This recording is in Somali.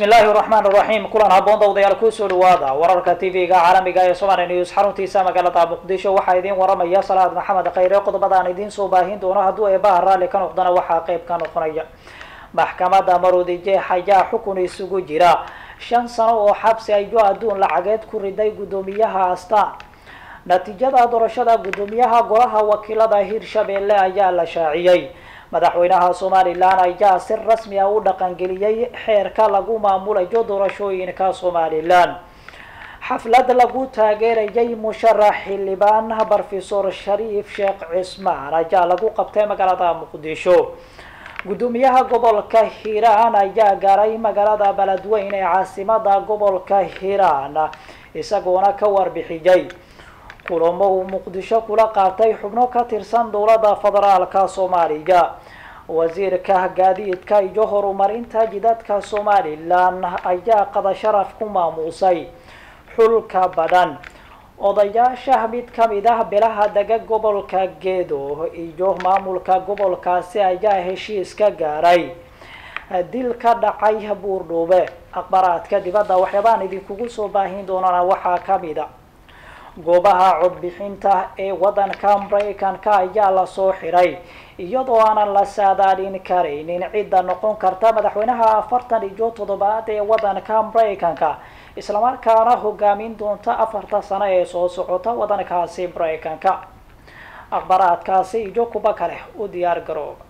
bismi illaahi raxmaan raxiim kulan haboon dawdayaal kusoo dhawaada wararka tv-ga caalamiga ee somali news xaruntiisa magaalada muqdisho waxaa idiin waramaya salaad maxamed khayre qodobada aan idiin soo baahin doono hadduu eebaha raalli ka noqdana waxaa qeyb ka noqonaya maxkamadda maroodijeex ayaa xukun isugu jira shan sano oo xabsi ayo adduun lacageed ku riday guddoomiyaha astaan natiijada doorashada guddoomiyaha golaha wakiilada hirshabelle ayaa la shaaciyey madaxweynaha somalilan ayaa si rasmi ah u dhaqangeliyey xeerka lagu maamulayo doorashooyinka somalilan xaflad lagu taageerayay musharax xildhibaan brofesor shariif sheekh cismaan ayaa lagu qabtay magaalada muqdisho guddoomiyaha gobolka hiiraan ayaa gaaray magaalada beledweyn ee caasimada gobolka hiiraan isagoona ka warbixiyey kulamo uu muqdisho kula qaatay xubno ka tirsan dowladda federaalka soomaaliya wasiirka gaadiidka iyo horumarinta jidadka somalilan ayaa qada sharaf ku maamuusay xulka badan odayaasha mid kamid ah bilaha dega gobolka gedo iyo maamulka gobolkaasi ayaa heshiis ka gaaray dil ka dhacay buurdhuube aqbaraadka dibadda waxyaabaan idinkugu soo baahin doonana waxaa kamid a goobaha codbixinta ee waddanka maraykanka ayaa lasoo xiray iyadoo aanan la saadaalin karaynin cidda noqon karta madaxweynaha afartan iyo toddobaad ee waddanka maraykanka islamarkaana hogaamin doonta afarta sano ee soo socota waddankaasi maraykanka aqbaraadkaasi iyo kuba kale u diyaar garooba